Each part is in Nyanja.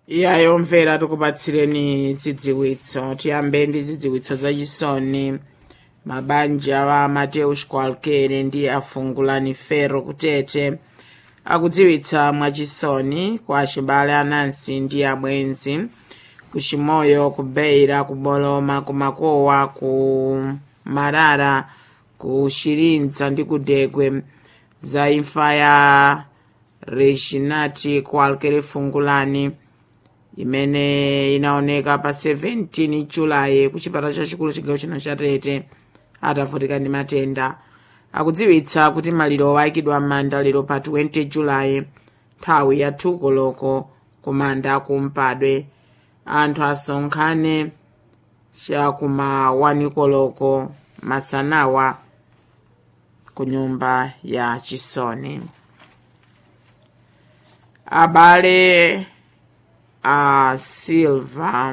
iyayo mvera tikupatsireni zidziwitso tiyambe ndi zidziwitso zachisoni mabanja wa mateus kwalkere ndi afungulani fero kutete akudziwitsa mwachisoni kwa acibale anansi ndi abwenzi kuchimoyo kubeira kuboloma kumakowa ku marara ku shirinza ndi kudegwe za imfa ya reshinati kwalkere fungulani imene inaoneka pa 17 julayi ku chipatala chachikulu chigawo chino cha tete atavutika ndi matenda akudziwitsa kuti maliro ayikidwa m'manda lero pa 20 julayi nthawi ya koloko ku manda kumpadwe anthu asonkhane chakuma 1 koloko masanawa ku nyumba ya chisoni abale a silva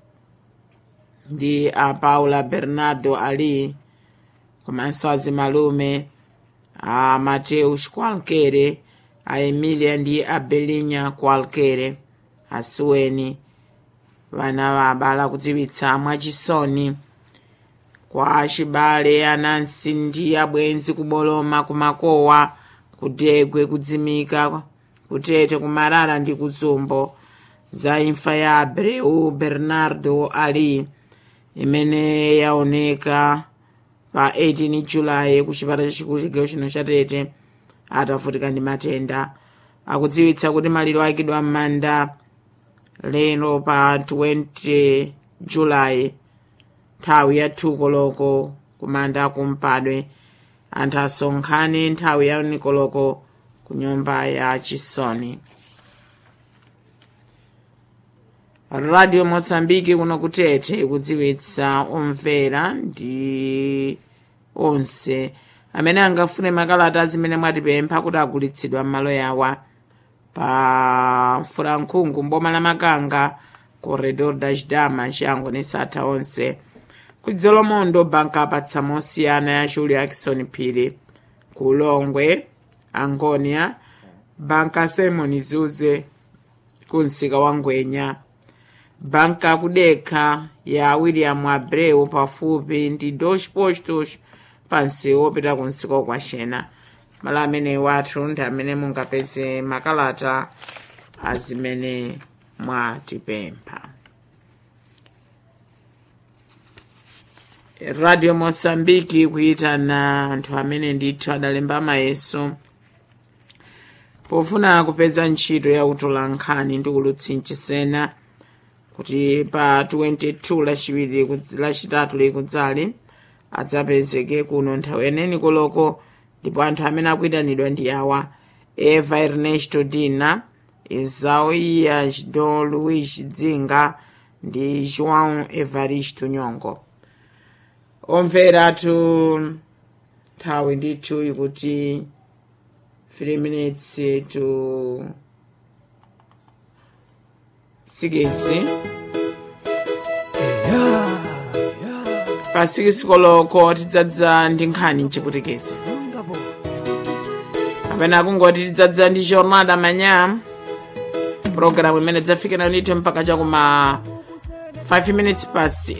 ndi a paula bernardo ali komanso azimalume a mateus kwalkere a emilia ndi a belinya kwalkere asuweni vana va abale akudziwitsa mwachisoni kwa acibale anansi ndi abwenzi kuboloma kumakowa kudegwe kudzimika kutete kumarara ndi kuzumbo za imfa ya abreu bernardo ali imene yaoneka pa 18 julayi ku chipatala chachikulu chigawo chino cha tete atavutika ndi matenda akudziwitsa kuti maliro ayikidwa m'manda lero pa 20 julayi nthawi ya koloko kumanda kumpadwe anthu asonkhane nthawi ya nikoloko ku nyumba ya chisoni radio mosambiki kuno kutete ikudziwitsa omvera ndi onse amene angafune makalata zimene mwatipempha kuti agulitsidwa m'malo yawa pa mfulankhungu mboma la makanga corredor da chidama chiyango ni satha onse kudzolomondo banka apatsa mosiyana ya julio jackson phiri ku ulongwe angonia banka simon zuze ku msika wa ngwenya banka kudekha ya william abreu pafupi ndi dos postos pansi wopita ku msika kwa xena malo amene wathu ndi amene mungapeze makalata azimene mwatipempha radio mosambiki kuyitana anthu amene ndithu adalemba mayeso pofuna kupeza ntchito ya utolankhani ndi ulutsi mchisena kuti pa 22 lachiwiri lachitatu likudzali adzapezeke kuno nthawi yeneni koloko ndipo anthu amene akuyitanidwa ndi awa eva ernesto dina izauia don luis dzinga ndi joão evaristo nyongo omveratu nthawi ndithu ikuti 3 minutes to 6 pa 6 koloko tidzadza ndi nkhani mchiputikezi kapena kungoti tidzadza ndi jornada manya programu imene dzafikira ndithu mpaka chakuma 5 minutes past